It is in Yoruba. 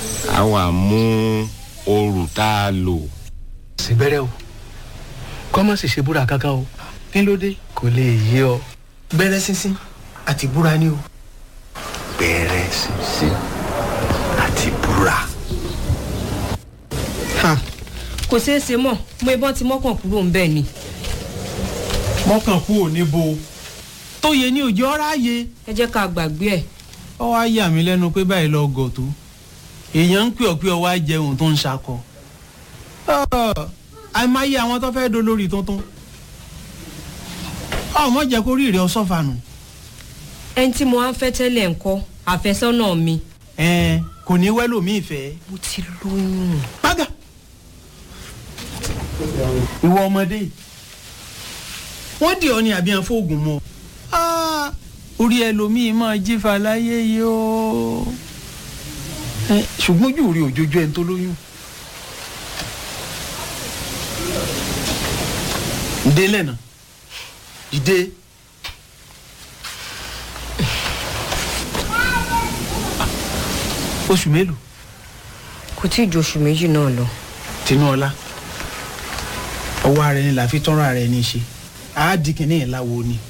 a wà mú òrù tá a lò. síbẹ̀rẹ̀ o kọ́mọ̀ sì ṣe búra kankan o kí ló dé kò lè yé ọ. bẹ̀rẹ̀ sísìn àti búra ni o. bẹ̀rẹ̀ sísìn àti búra. kò ṣeé ṣe mọ̀ mo ìbọn ti mọ́kàn kúrò ń bẹ̀ ni. mọ́kàn kú ò ní bo tó yẹ ní òjò ọ̀rá yẹ. ẹ jẹ́ ká gbàgbé ẹ̀. ọ wá yà mí lẹ́nu pé báyìí lọ gọ̀ tó èèyàn ń pè ọ́ pé ọ wá jẹun tó ń ṣakọ. àìmáyé àwọn tó fẹ́ dolórí tuntun ọmọ jẹ́ kó rí ìrẹ́ ọsọ́fànù. ẹni tí mo wá ń fẹ́ tẹ́lẹ̀ ńkọ́ àfẹ́sọ́nà mi. ẹ kò ní wẹ́lòmíì fẹ́. mo ti lóyún. pága ìwọ ọmọdé wọ́n dì ọ́ ní àbí àfọ́ọ̀gùn mọ́ orí ẹlòmíì máa jífa láyé yìí ó ṣùgbọ́n ojú rí òjòjú ẹni tó lóyún. ǹdẹ́ lẹ́nà dìde. oṣù mélòó. kò tí ì ju oṣù méjì náà lọ. tinúọlá ọwọ́ ara ẹni là fi tọ́rọ̀ ara ẹni ṣe àádìí kìíní ìlàwọ̀ ni